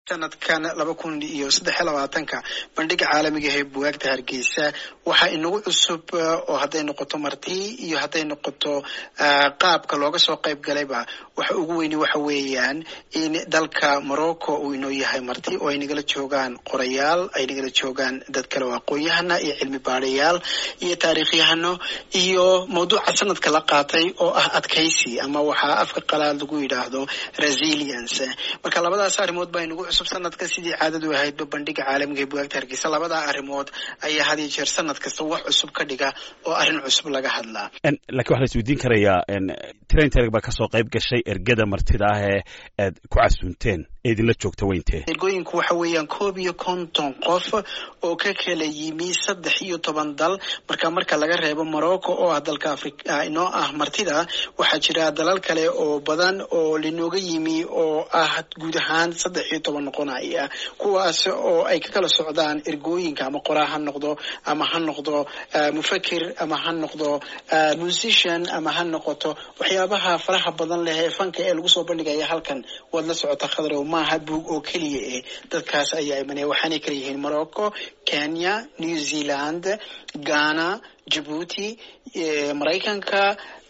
sanadkan laba kun iyo saddex iyo labaatanka bandhiga caalamiga ee bugaagta hargeysa waxaa inagu cusub oo hadday noqoto marti iyo hadday noqoto qaabka looga soo qayb galayba waxa ugu weyni waxa weeyaan in dalka morocco uu inoo yahay marti oo ay nagala joogaan qorayaal ay nagala joogaan dad kale oo aqoon-yahana iyo cilmi baadhayaal iyo taariikhyahano iyo mawduuca sanadka la qaatay oo ah adkaysi ama waxaa afka qalaad lagu yidhaahdo resilience marka labadaas arrimood baa inagu cusub sanadka sidii caadadu ahaydba bandhiga caalamiga ee bugaagta hargeysa labadaa arrimood ayaa had iyo jeer sanad kasta wax cusub ka dhiga oo arrin cusub laga hadlaa lakiin waxaa la isweydiin karayaa trainterg baa kasoo qayb gashay ergada martida ah ee aad ku casuunteen ee idinla joogta weyntee ergooyinku waxa weeyaan koob iyo konton qof oo ka kala yimi saddex iyo toban dal marka marka laga reebo morocco oo ah dalka africa inoo ah martida waxaa jira dalal kale oo badan oo linooga yimi oo ah guud ahaan saddex iyo toban noqonaya kuwaas oo ay ka kala socdaan ergooyinka ama qoraa ha noqdo ama ha noqdo mufakir ama ha noqdo musician ama ha noqoto waxyaabaha faraha badan leh ee fanka ee lagu soo bandhigaya halkan waad la socota khadrow maaha buug oo keliya eh dadkaas ayaa imanaya waxaanay kala yihiin morocco kenya new zealand ghana jabuuti maraykanka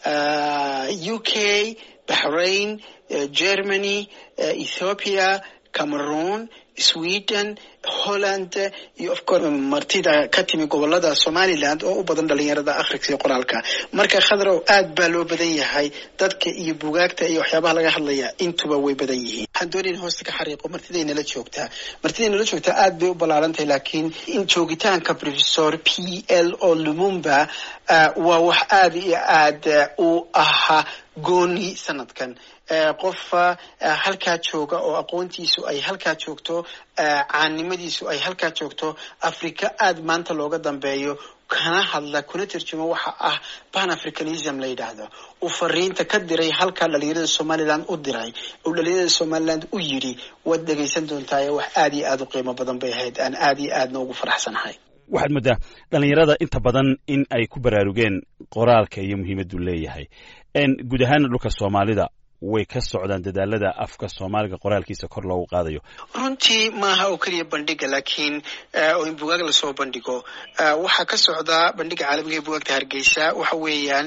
u k bahrain germany ethiopia cameroon sweden holland iyo of course martida ka timi gobolada somaliland oo u badan dhalinyarada afrika iyo qoraalka marka khadrow aad baa loo badan yahay dadka iyo bugaagta iyo waxyaabaha laga hadlaya intuba way badan yihiin waxaan doonayn hoosta ka xariiqo martidaynala joogtaa martidaynala joogtaa aad bay u ballaarantahay laakiin in joogitaanka professor p l o lumumba waa wax aada iyo aad u ahaa gooni sanadkan qof halkaa jooga oo aqoontiisu ay halkaa joogto caannimadiisu ay halkaa joogto africa aad maanta looga dambeeyo kana hadla kuna tarjumo waxa ah pan africanism la yidhaahdo uu fariinta ka diray halkaa dhalinyarada somaliland u diray uu dhalinyarada somaliland u yidhi waad dhegaysan doontaaye wax aad iyo aad u qiimo badan bay ahayd aan aad iyo aadna ugu faraxsanahay waxaad moodaa dhalinyarada inta badan in ay ku baraarugeen qoraalka iyo muhiimaddu leeyahay guud ahaana dhulka soomaalida way ka socdaan dadaalada afka soomaaliga qoraalkiisa kor loogu qaadayo runtii maaha oo keliya bandhiga laakiin oo in bugaag lasoo bandhigo waxaa ka socda bandhiga caalamiga ee bugaagta hargeysa waxa weeyaan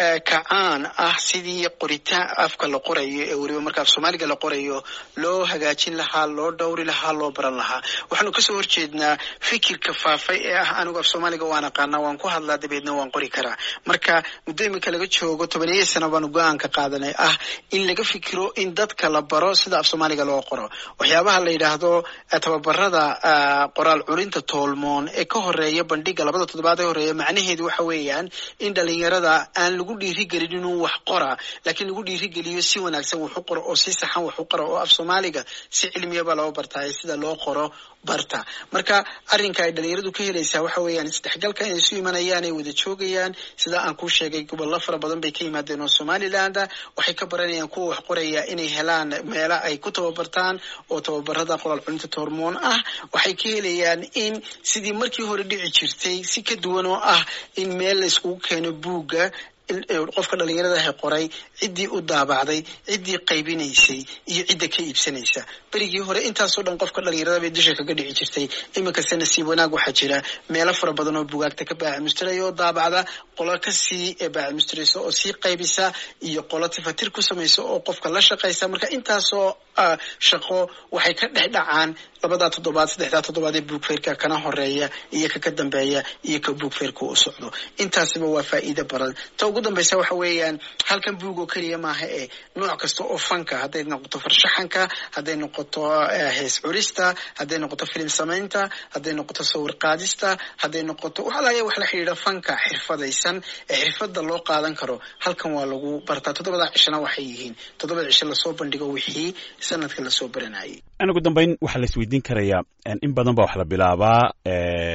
kacaan ah sidii qoritaan afka la qorayo ee weliba marka af soomaaliga la qorayo loo hagaajin lahaa loo dhowri lahaa loo baran lahaa waxaanu kasoo horjeednaa fikirka faafay ee ah anigu af soomaaliga waan aqaanaa waan ku hadlaa dabeedna waan qori karaa marka muddo iminka laga joogo tobaneeya sano baanu go-aanka qaadanay ah in laga fikiro in dadka la baro sida af soomaaliga loo qoro waxyaabaha la yidhaahdo tababarada qoraal culinta toolmoon ee ka horeeya bandhiga labada toddobaad ee horeeya macnaheedu waxa weeyaan in dhalinyarada aan lagu dhiirigelin inuu wax qora laakiin lagu dhiirigeliyo si wanaagsan wax u qoro oo si saxan wax u qoro oo af soomaaliga si cilmiyaba loo bartaayo sida loo qoro barta marka arrinka ay dhalinyaradu ka helaysaa waxa weeyaan isdhexgalka inay isu imanayaan ay wada joogayaan sida aan kuu sheegay gobollo fara badan bay ka yimaadeen oo somaliland waxay ka baranayaan kuwa wax qoraya inay helaan meela ay ku tababartaan oo tababarada qoraal culinta toormoon ah waxay ka helayaan in sidii markii hore dhici jirtay si ka duwan oo ah in meel la iskugu keeno buugga qofka dhalinyaradaha qoray ciddii u daabacday ciddii qaybinaysay iyo cidda ka iibsanaysa berigii hore intaasoo dhan qofka dhalinyarada bay dusha kaga dhici jirtay iminkase nasiib wanaag waxaa jira meelo fara badan oo bugaagta ka baacimustiraya oo daabacda qolo kasii baacimustiraysa oo sii qaybisa iyo qolo tifatir ku samaysa oo qofka la shaqaysa marka intaasoo shaqo waxay ka dhex dhacaan labadaa toddobaad saddexdaa toddobaad ee buugfeerka kana horeeya iyo ka ka dambeeya iyo ka buugfeerka u socdo intaasiba waa faa'iido badan ta ugu dambaysa waxa weeyaan halkan buug oo keliya maaha ee nooc kasta oo fanka hadday noqoto farshaxanka hadday noqoto hees curista hadday noqoto filim samaynta hadday noqoto sawir qaadista hadday noqoto waxalaaya wax la xidhiidha fanka xirfadaysan ee xirfada loo qaadan karo halkan waa lagu bartaa toddobada cishana waxay yihiin toddobada cisho lasoo bandhigo wixii sanadka lasoo baranayay ugu dambayn waxaa la isweydiin karayaa in badan baa wax la bilaabaa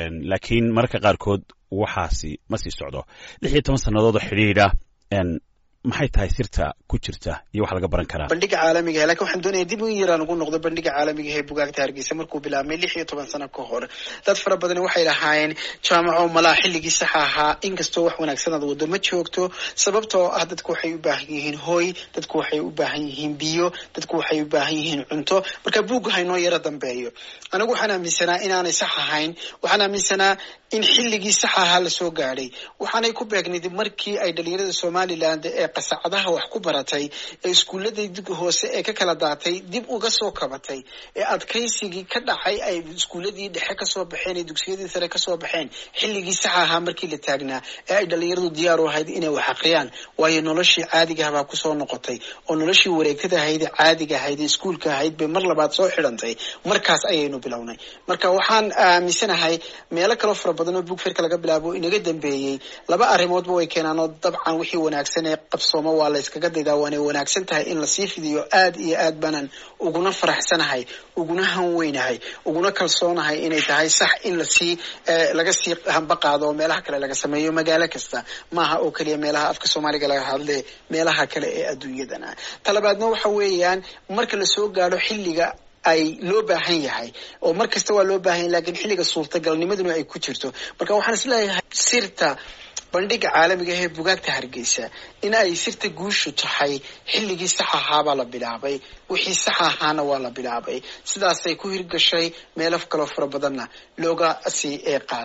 laakiin mararka qaarkood waxaasi ma sii socdo lix iyo toban sannadood oo xidhiidha maxay tahay sirta ku jirta iyo wax laga baran karaa bandhiga caalamiga lakin waxaan doonaya dib in yaraan ugu noqdo bandhiga caalamiga ee bugaagta hargeysa markuu bilaabmay lix iyo toban sano ka hor dad fara badan waxay lahaayeen jaamaco malaa xilligii saxa ahaa inkastoo wax wanaagsan aad wado ma joogto sababtoo ah dadku waxay u baahan yihiin hooy dadku waxay u baahan yihiin biyo dadku waxay u baahan yihiin cunto marka buugga haynoo yaro dambeeyo anigu waxaan aaminsanaa inaanay sax ahayn waxaan aaminsanaa in xilligii sax ahaa lasoo gaadhay waxaanay ku beegnayd markii ay dhalinyarada somaliland ee qasacadaha wax ku baratay ee iskuuladii hoose ee ka kala daatay dib uga soo kabatay ee adkaysigii ka dhacay ay iskuuladii dhexe kasoo baxeen ee dugsiyadii sare kasoo baxeen xilligii sax ahaa markii la taagnaa ee ay dhalinyaradu diyaar u ahayd inay wax aqriyaan waayo noloshii caadigaha baa kusoo noqotay oo noloshii wareegtada ahayd ee caadiga ahayd ee iskuulka ahayd bay mar labaad soo xidhantay markaas ayaynu bilownay marka waxaan aaminsanahay meelo kaloo fara badan oo bugferka laga bilaabo inaga dambeeyey laba arrimoodba way keenaan oo dabcan wixii wanaagsan ee qabsooma waa la yskaga daydaa waanay wanaagsan tahay in lasii fidiyo aad iyo aad banan uguna faraxsanahay uguna hanweynahay uguna kalsoonahay inay tahay sax in lasii laga sii hamba qaado oo meelaha kale laga sameeyo magaalo kasta maaha oo keliya meelaha afka soomaaliga laga hadle meelaha kale ee adduunyadana talabaadna waxa weeyaan marka lasoo gaadho xilliga ay loo baahan yahay oo mar kasta waa loo baahan yahay lakiin xilliga suurtagalnimaduna ay ku jirto marka waxaan isleeyahay sirta bandhiga caalamiga ee bugaagta hargeysa in ay sirta guushu tahay xilligii sax ahaabaa la bilaabay wixii sax ahaana waa la bilaabay sidaasay ku hirgashay meelo kaloo fara badanna looga sii qaad